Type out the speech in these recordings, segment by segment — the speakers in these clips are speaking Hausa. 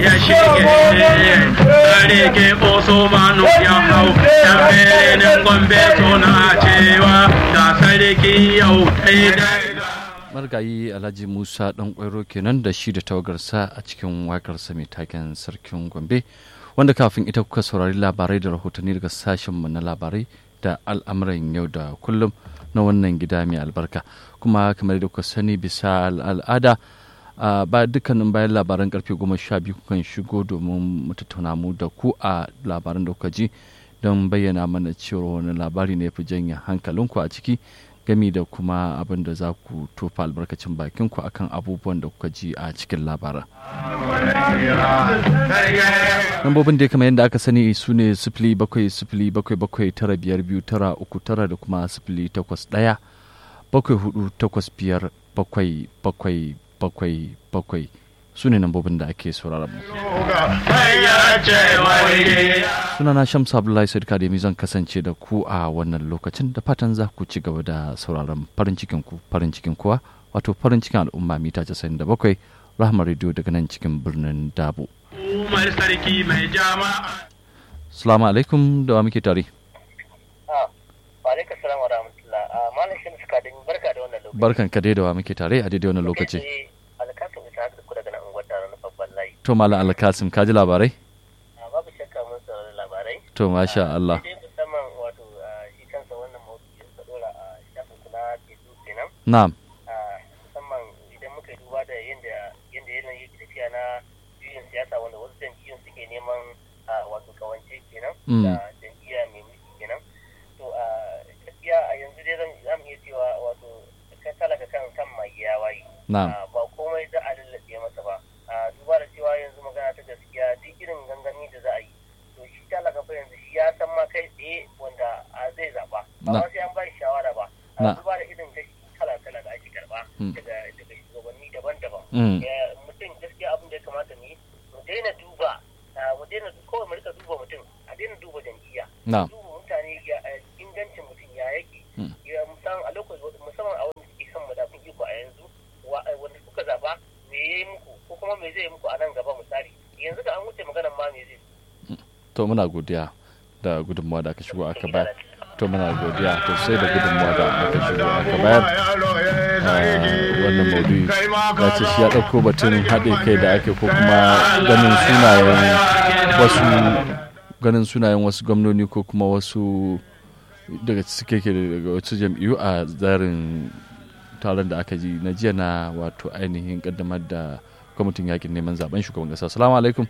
ya shige sarki Usmanu ya hau yan birnin Gombe suna cewa da sarki yau daidai margayi alhaji musa dan kwairo kenan da shi da tawagarsa a cikin wakarsa mai taken sarkin gombe wanda kafin ita kuka saurari labarai da rahotanni daga sashenmu na labarai da al'amuran yau da kullum na wannan gida mai albarka kuma kamar da kuka sani bisa al'ada ba dukkanin bayan labaran karfe goma sha biyu kukan shigo domin mu tattauna mu da ku a labaran da kuka ji don bayyana mana cewa wani labari ne fi janye hankalinku a ciki gami da kuma abin da za ku tofa albarkacin bakinku akan abubuwan da kuka ji a cikin labaran. Lambobin da kamar yadda aka sani su ne sifili bakwai sifili bakwai bakwai tara biyar biyu tara uku tara da kuma sifili takwas ɗaya bakwai hudu takwas biyar bakwai bakwai bakwai bakwai su ne lambobin da ake sauraron mu. sunana shamsu abdullahi sadiq kademi zan kasance da ku a wannan lokacin da fatan za ku ci gaba da sauraron farin cikin ku farin cikin kuwa wato farin cikin al'umma mita 97 rahmar radio daga nan cikin birnin dabo umar sarki mai jama'a salamu alaikum da wa muke tare alaikum salam wa rahmatullah malam shin suka da barka da wannan lokaci barkan ka dai da wa muke tare a daidai wannan lokaci alkasim isa haka ku daga nan unguwar tare na babban layi to malam alkasim ka ji labarai babu shakka mun saurari labarai to masha Allah sai musamman wato shi kansa wannan maudu'i da suka dora a shafin kula facebook kenan na'am musamman idan muka yi duba da yadda yadda yanayi yake tafiya na juyin siyasa wanda wasu jam'iyyun suke neman wato kawance kenan da jam'iyya mai mulki kenan to gaskiya a yanzu dai zan zamu iya cewa wato ka talaka kan kan mai ya waye na'am ba komai za a lallabe masa ba duba da cewa yanzu magana ta gaskiya duk irin gangami da za a yi to shi talaka fa yanzu shi ya san ma kai tsaye wanda zai zaba ba ma sai an ba shi shawara ba duba da irin gashi kala kala da ake karba daga daga shugabanni daban-daban mutum gaskiya abin da ya kamata mu yi mu daina duba mu daina kawai mu rika duba mutum a daina duba jam'iyya na'am duba mutane ingancin mutum ya yake ya musamman a lokacin musamman a wanda suke kan madafin iko a yanzu wanda kuka zaba me ya yi muku ko kuma me zai yi muku a nan gaba misali yanzu da an wuce maganan ma me zai to muna godiya da gudunmawa da aka shigo aka bayar to muna godiya to sai da gudunmawa da aka shigo aka bayar wannan maudu'i ya ce shi ya ɗauko batun haɗe kai da ake ko kuma ganin sunayen wasu ganin sunayen wasu gwamnoni ko kuma wasu daga suke ke daga wasu jam'iyyu a tsarin taron da aka ji na jiya na wato ainihin kaddamar da kwamitin yakin neman zaben shugaban kasa salamu alaikum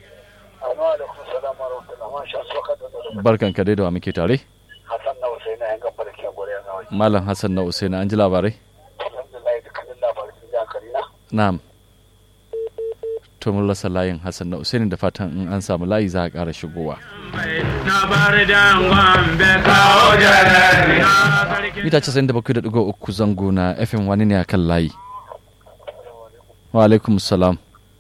barkan ka dai da wa muke tare Hassan na Usaina yan gaba da ke gore na wani. malam hassan na usaina an ji labarai Alhamdulillah dukkanin labarai sun ji hankali na. na'am to mun rasa layin hassan na usaini da fatan in an samu layi za a ƙara shigowa na bar dangon be kawo jarari na sarki mita 97.3 zango na fm wani ne akan layi wa alaikum salam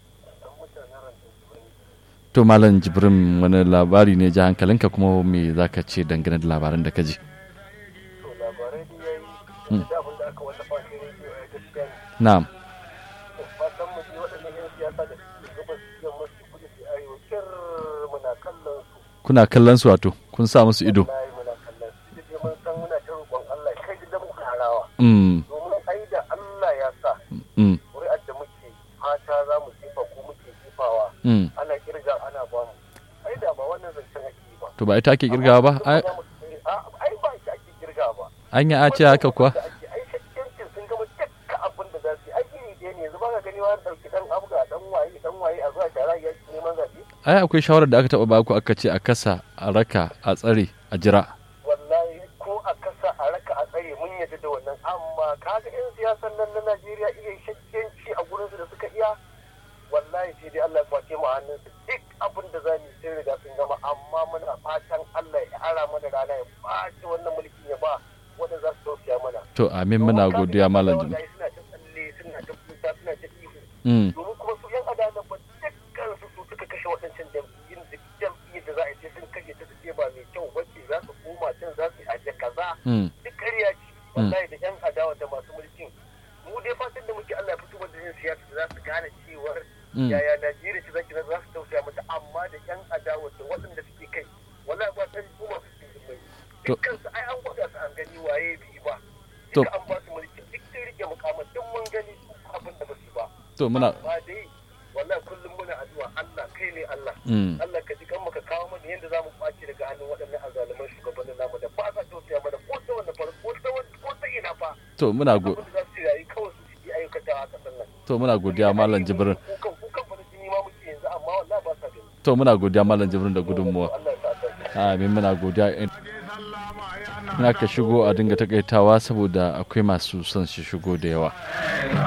to malam jibrin wani labari ne ji hankalinka kuma me za ka ce dangane da labaran da ka ji To labarai da ya yi da abin da aka wallafa shi rediyo ya gaskiya ne. na'am Fatan mu ji waɗannan 'yan siyasa da suke gabas da masu kudu da arewa kyar muna kallon su. kuna kallon su wato kun sa musu ido Wallahi muna kallon su. Duk da mun san muna ta roƙon Allah kai da muka harawa. mm, Domin ai da Allah ya sa mm, ƙuri'ar da muke fata za mu jefa ko muke jefawa mm. ana kirga ana ba mu. Ai da ba wannan zancen ake yi ba. to ba ita ake kirgawa ba ai Ai ba shi ake kirga ba. an yi a ce haka kuwa da ake ai shakkiyancin sun gama dukkan abin da za su yi ai iri ɗaya ne yanzu ba ka gani wani ɗauki ɗan abga ɗan waye ɗan waye a zuwa shara ya ci neman zaɓe ai akwai shawarar da aka taɓa baku aka ce a kasa a raka a tsare a jira wallahi ko a kasa a raka a tsare mun yadda da wannan amma kaga yan siyasan nan na Najeriya iya shakkiyanci a gurin su da suka iya wallahi sai dai Allah ya kwace mu a hannun su duk abin da za mu yi sun riga sun gama amma muna fatan Allah ya ara mana rana ya ɓaci wannan mulkin ya ba wanda za su tausaya mana to amin muna godiya malam jibrin Wallahi suna ta tsalle suna ta kuka suna ta ihu mm, domin kuma su yan adalan ba dukkan su su suka kashe waɗancan jam'iyyun da jam'iyyar da za a ce sun kashe ta su ce ba mai kyau wacce za su koma can za su aje kaza mm, duk ƙarya ce wallahi da yan adawa da masu mulkin mu dai fatan da muke Allah ya fito da yin siyasa da za su gane cewar mm. yaya Najeriya ce zaki za su tausaya mata da yan adawa da waɗanda suke kai wallahi ba san su masu cikin mai To- dukkan su ai an gwada su an gani waye bi ba To- duka an ba su mulki duk sun rike mukamman duk mun gani abin da ba su ba to muna ba dai wallahi kullum muna addu'a Allah kai ne Allah mm, Allah ka ji kan maka kawo mana yadda za mu kwace daga hannun waɗannan azzaluman shugabannin namu da ba sa tausaya mana ko ta wanda fara ko ta wanda ko ta ina fa to muna go abin da za su yi kawai su yi ayyukata a ƙasar nan to muna godiya malam jibrin kukan kukan fa da jini ma muke yanzu amma wallahi ba sa gani to muna godiya malam jibrin da gudunmuwa Allah ya sa ta amin muna godiya in aka shigo a dinga takaitawa saboda akwai masu son shi shigo da yawa